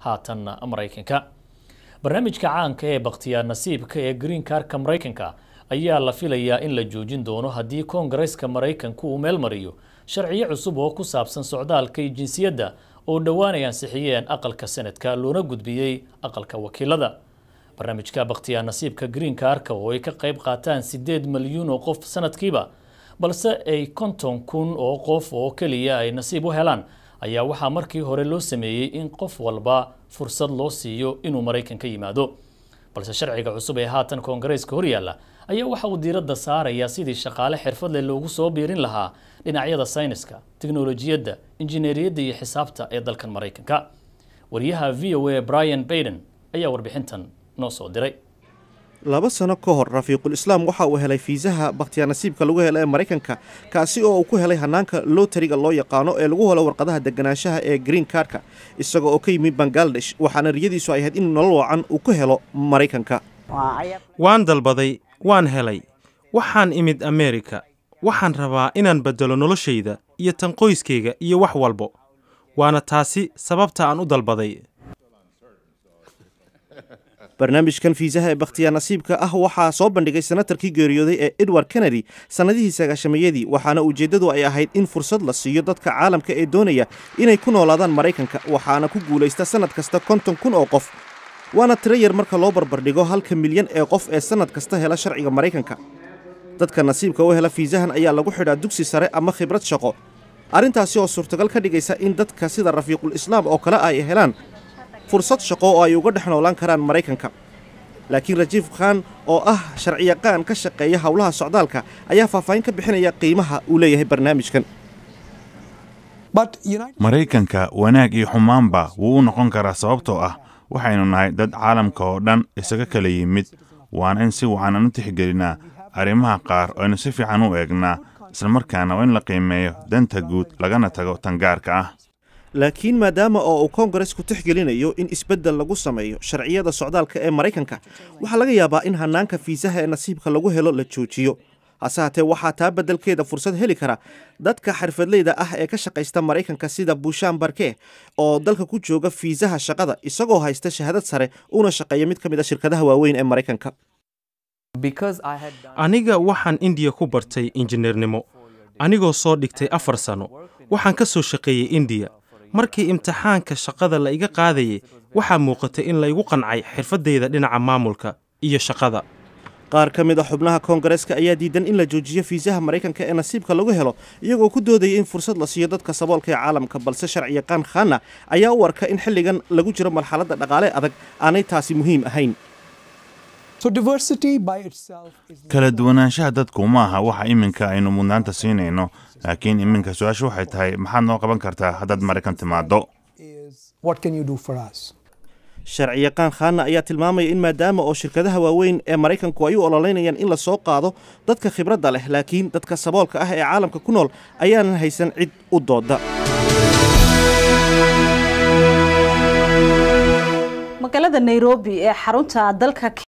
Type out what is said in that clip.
haatanna maraykanka barnaamijka caanka ee bakhtiyaar nasiibka ee green karka maraykanka ayaa la filayaa in la joojin doono haddii koongareeska maraykanku uu meel mariyo sharciyo cusub oo ku saabsan socdaalka iyo jinsiyadda oo dhowaan ay ansixiyeen aqalka senadka loona gudbiyey aqalka wakiilada barnaamijka bakhtiyaar nasiibka green karka oo ay ka qayb qaataan siddeed milyuun oo qof sanadkiiba balse ay konton kun oo qof oo keliya ay nasiib u helaan ayaa waxaa markii hore loo sameeyey in qof walba fursad loo siiyo inuu maraykan ka yimaado balse sharciga cusub ee haatan koongareeska horyaalla ayaa waxa uu diiradda saarayaa sidii shaqaale xirfad leh loogu soo biirin lahaa dhinacyada sayniska tiknolojiyadda injineeriyadda iyo xisaabta ee dalkan maraykanka wariyaha v o a brian baiden ayaa warbixintan noo soo diray laba sano ka hor rafiiqul islaam waxa uu helay fiisaha bakhtiyaar nasiibka lagu helo ee maraykanka kaasi oo uu ku helay hanaanka lotariga loo yaqaano ee lagu helo warqadaha deganaanshaha ee green karka isaga oo ka yimid bangaladesh waxaana riyadiisu ay ahayd in nolol wacan uu ku helo maraykanka waan dalbaday waan helay waxaan imid ameerika waxaan rabaa inaan beddelo noloshayda iyo tan qoyskayga iyo wax walbo waana taasi sababta aan u dalbaday barnaamijkan fiisaha ee bakhtiyaar nasiibka ah waxaa soo bandhigay senatarkii geeriyooday ee edward kennedy sannadihii sagaashamayadii waxaana ujeeddadu ay ahayd in fursad la siiyo dadka caalamka ee doonaya inay ku noolaadaan maraykanka waxaana ku guulaysta sannad kasta konton kun oo qof waana tiro yar marka loo barbardhigo halka milyan ee qof ee sannad kasta hela sharciga maraykanka dadka nasiibka u hela fiisahan ayaa lagu xidhaa dugsi sare ama khibrad shaqo arrintaasi oo suurtagal ka dhigaysa in dadka sida rafiiqul islaam oo kale ay helaan fursad shaqo oo ay uga dhex noolaan karaan maraykanka laakiin rajiif khan oo ah sharciyaqaan ka shaqeeya howlaha socdaalka ayaa faahfaahin ka bixinaya qiimaha uu leeyahay barnaamijkan maraykanka wanaag iyo xumaanba wuu u noqon karaa sababtoo ah waxaynu nahay dad caalamka oo dhan isaga kala yimid waana in si wacan aan u tixgelinaa arrimaha qaar oo aynu si fiican u eegnaa islamarkaana waa in la qiimeeyo danta guud lagana tago tan gaarka ah laakiin maadaama oo uu koongaresku tixgelinayo in isbeddel lagu sameeyo sharciyada socdaalka ee maraykanka waxaa laga yaabaa in hanaanka fiisaha ee nasiibka lagu helo la joojiyo hase haatee waxaa taa beddelkeeda fursad heli kara dadka xirfadleyda ah ee ka shaqaysta maraykanka sida bushaan barke oo dalka ku jooga fiisaha shaqada isagoo haysta shahaadad sare una shaqeeya mid ka mid a shirkadaha waaweyn ee maraykanka aniga waxaan indiya ku bartay injineernimo anigoo soo dhigtay afar sano waxaan ka soo shaqeeyey indiya markii imtixaanka shaqada la iga qaadayay waxaa muuqatay in laygu qancay xirfaddayda dhinaca maamulka iyo shaqada qaar ka mid a xubnaha koongareeska ayaa diidan in la joojiyo fiisaha maraykanka ee nasiibka lagu helo iyagoo ku doodaya in fursad la siiyo dadka saboolka ee caalamka balse sharciyaqaan khanna ayaa u arka in xilligan lagu jiro marxaladda dhaqaale adag aanay taasi muhiim ahayn kala duwanaanshaha dadku ma aha waxa iminka aynu mudnaanta siinayno laakiin iminka su-aasha waxay tahay maxaad noo qaban kartaa haddaad maraykan timaaddo sharciyaqaan khanna ayaa tilmaamaya in maadaama oo shirkadaha waaweyn ee maraykanku ay u ololeynayaan in la soo qaado dadka khibradda leh laakiin dadka saboolka ah ee caalamka ku nool ayaanan haysan cid u dooda magaalada nairobi ee xarunta dalka